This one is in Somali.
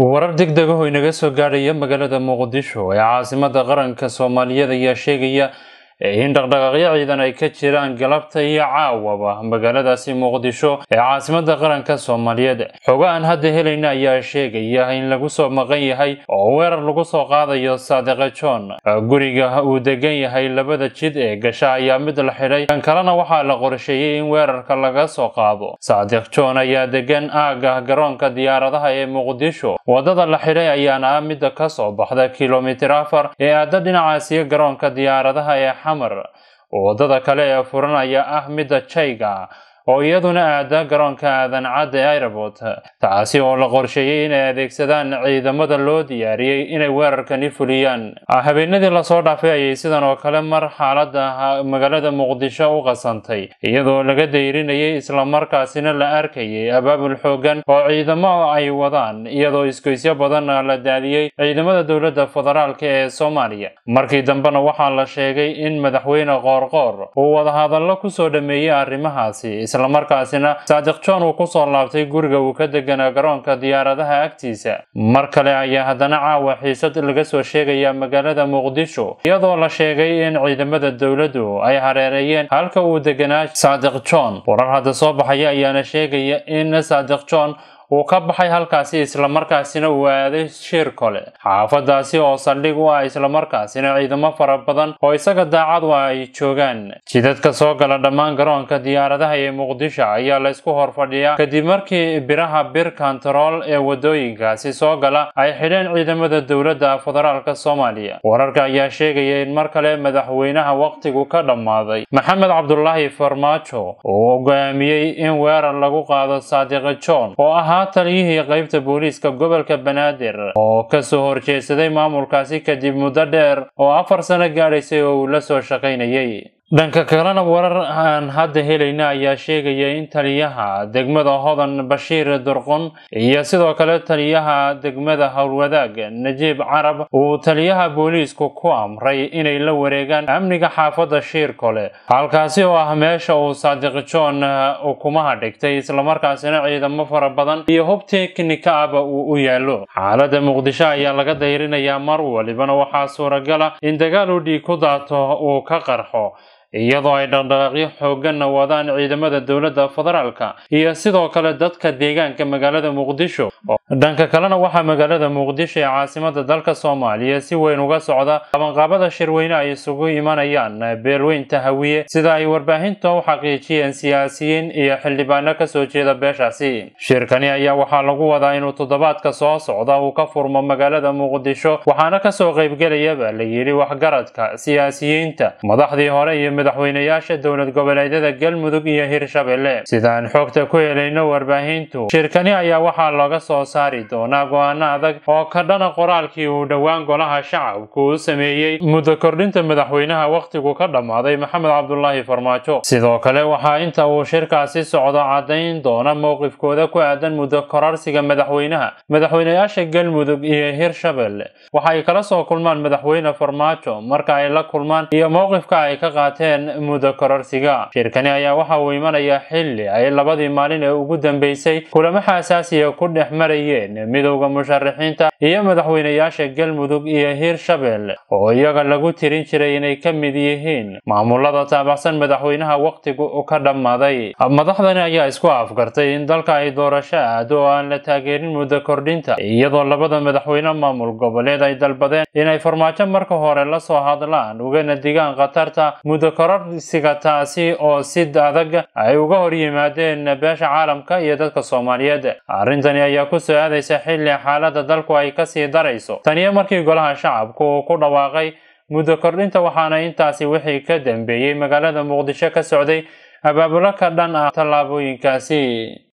warar degdeg ah oo inaga soo gaadhaya magaalada muqdisho ee caasimada qaranka soomaaliyeed ayaa sheegaya in dhaqdhaqaaqyo ciidan ay ka jiraan galabta iyo caawaba magaaladaasi muqdisho ee caasimada qaranka soomaaliyeed xogo aan hadda helayna ayaa sheegaya in lagu soo maqan yahay oo weerar lagu soo qaadayo saadiqa john guriga uu degan yahay labada jid ee gasha ayaa mid la xidhay kan kalena waxaa la qorsheeyey in weerarka laga soo qaado saadiq john ayaa degan aagah garoonka diyaaradaha ee muqdisho wadada la xidhay ayaana ah midda ka soo baxda kilomitir afar ee aada dhinacaasiyo garoonka diyaaradaha ee wadada kale ee furan ayaa ah midda jayga oo iyaduna aada garoonka aadan cadde airport taasi oo la qorsheeyey inay adeegsadaan ciidamada loo diyaariyey inay weerarkani fuliyaan habeenadii lasoo dhaafay ayay sidan oo kale mar xaalada magaalada muqdisho u qasantay iyadoo laga dayrinayay islamarkaasina la arkayay abaabul xoogan oo ciidamo ay wadaan iyadoo isgoysyo badan la daadiyey ciidamada dowladda federaalk ee soomaaliya markii dambena waxaa la sheegay in madaxweyne qoorqoor uu wadahadallo kusoo dhameeyey arrimahaasi islamarkaasina saadiq john uu kusoo laabtay guriga uu ka deganaa garoonka diyaaradaha agtiisa mar kale ayaa haddana caawa xiisad laga soo sheegaya magaalada muqdisho iyadoo la sheegay in ciidamada dowladdu ay hareereeyeen halka uu deganaa saadiq john warar hadda soo baxaya ayaana sheegaya in saadiq john uu ka baxay halkaasi islamarkaasina uu aaday shir kole xaafadaasi oo saldhig u ah islamarkaasina ciidamo fara badan oo isaga daacad u ah ay joogaan jidadka soo gala dhammaan garoonka diyaaradaha ee muqdisho ayaa la isku hor fadhiyaa kadib markii biraha bir kontarool ee wadooyinkaasi soo gala ay xidheen ciidamada dowladda federaalk soomaaliya wararka ayaa sheegaya in mar kale madaxweynaha waqtigu ka dhammaaday maxamed cabdulaahi farmaajo uu go'aamiyey in weerar lagu qaado saadiqa john oo ahaa taliyihii qaybta booliiska gobolka banaadir oo kasoo horjeedsaday maamulkaasi kadib muddo dheer oo afar sano gaadhaysay oo uu la soo shaqaynayay dhanka kalena warar aan hadda helayna ayaa sheegaya in taliyaha degmada hodan bashiir durqun iyo sidoo kale taliyaha degmada howlwadaag najiib carab uu taliyaha booliisku ku amray inay la wareegaan amniga xaafadda shiirkole halkaasi oo ah meesha uu saadiq john ukumaha dhigtay islamarkaasina ciidamo fara badan iyo hub teknika ahba uu u yaalo xaalada muqdisho ayaa laga dayrinayaa mar walibana waxaa suuragala in dagaal u dhiig ku daato uu ka qarxo iyadoo ay dhaqdhaqaaqyo xooganna wadaan ciidamada dowladda federaalka iyo sidoo kale dadka deegaanka magaalada muqdisho dhanka kalena waxaa magaalada muqdisho ee caasimada dalka soomaaliya si weyn uga socda qabanqaabada shirweyne ay isugu imanayaan beelweynta hawiye sida ay warbaahinta u xaqiijiyeen siyaasiyiin iyo xildhibaano kasoo jeeda beeshaasi shirkani ayaa waxaa lagu wadaa inuu toddobaadka soo socda uu ka furmo magaalada muqdisho waxaana kasoo qaybgelayaba la yidhi waxgaradka siyaasiyiinta madaxdii hore iyo madaxweynayaasha dowlad goboleedyada galmudug iyo hirshabelle sidaan xogta ku helayno warbaahintu shirkani ayaa waxaa looga soo saari doonaa go-aano adag oo ka dhana qoraalkii uu dhowaan golaha shacabku u sameeyey muddo kordhinta madaxweynaha wakhtigu ka dhammaaday maxamed cabdulaahi farmaajo sidoo kale waxaa inta uu shirkaasi socdo caddayn doona mowqifkooda ku aadan muddo korarsiga madaxweynaha madaxweynayaasha galmudug iyo hirshabelle waxay kala soo kulmaan madaxweyne farmaajo marka ay la kulmaan iyo mowqifka ay ka qaateen muddo kororsiga shirkani ayaa waxa uu imanayaa xilli ay labadii maalin ee ugu dambeysay kulamo xasaasiya ku dhex marayeen midowda musharaxiinta iyo madaxweynayaasha galmudug iyo hirshabelle oo iyaga lagu tirin jiray inay ka mid yihiin maamulada taabacsan madaxweynaha wakhtigu ka dhammaaday madaxdani ayaa isku afgartay in dalka ay doorasho aado oo aan la taageerin muddo kordhinta iyadoo labada madaxweyne maamul goboleed ay dalbadeen inay farmaajo marka hore la soo hadlaan ugana digaan khatarta muddo kororsiga taasi oo si adag ay uga hor yimaadeen beesha caalamka iyo dadka soomaaliyeed arrintani ayaa ku soo aadaysa xilli xaalada dalku ay kasii darayso taniyo markii golaha shacabku uu ku dhawaaqay muddo kordhinta waxaana intaasi wixii ka dambeeyey magaalada muqdisho ka socday abaabulo ka dhan ah tallaabooyinkaasi